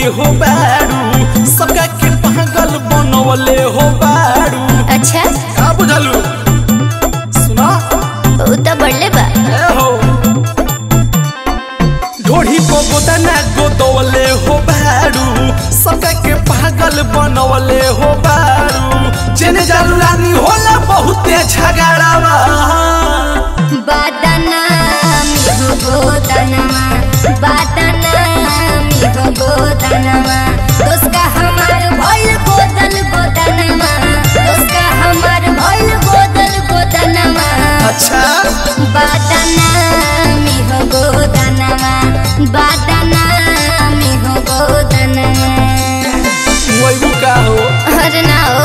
हो बारू सबका के पागल बनवले हो बारू अच्छा का बुझलू सुना उ त बढ़ले बा ए हो ढोढ़ी को गोदना गोदवले हो बारू सबका के पागल बनवले हो बारू जेने जालू रानी होला बहुते झगड़ावा बादना मी हो गोदनमा बादना मी हो गोदनमा दोस्का हमार भइल गोदल गोदनमा दोस्का हमार भइल गोदल गोदनमा अच्छा बादना मी हो गोदनमा बादना मी हो गोदनमा वही का हो अरे ना हो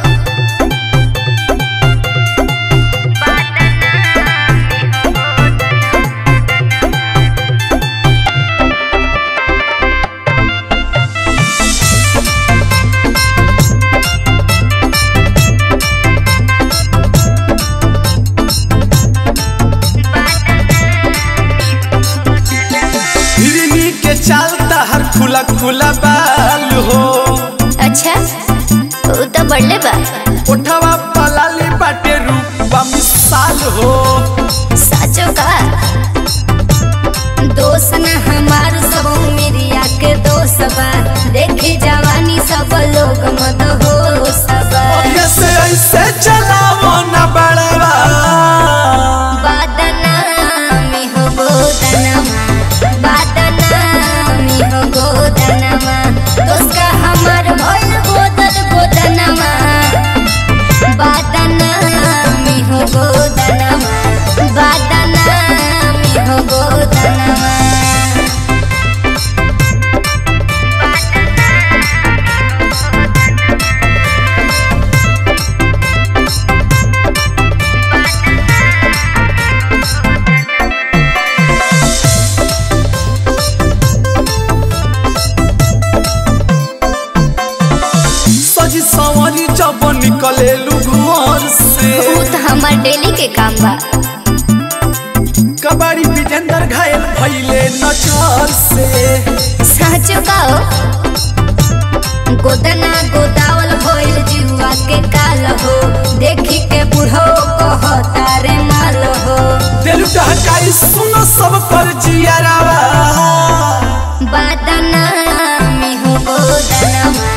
हिरनी के चालता हर खुला खुला बाल हो अच्छा उ त बढ़ले बा उठवा पलाली बाटे रूपा मिसाल हो साचो का दोस्त न हमार सब मेरिया के दोस्त बा देखे जवानी सब लोग मत हो सबा ऐसे ऐसे चलावो ना बड़वा बादना में हो गोदनमा बादना में हो गोदनमा दोस्त का हमार भइल गोदल गोदनमा बादना में हो गोदनमा बादना में हो गोदनमा सजी सवारी जब निकलेलू घर से उ त हमार डेली के काम बा कबाड़ी विजेंदर घायल भइले नजर से साचो का हो गोदना गोदावल भइल जुआ के काल हो देखी के बुढ़ो कहता रे माल हो दिल ढहकाई सुनो सब पर जियारावा बादना में हो गोदनमा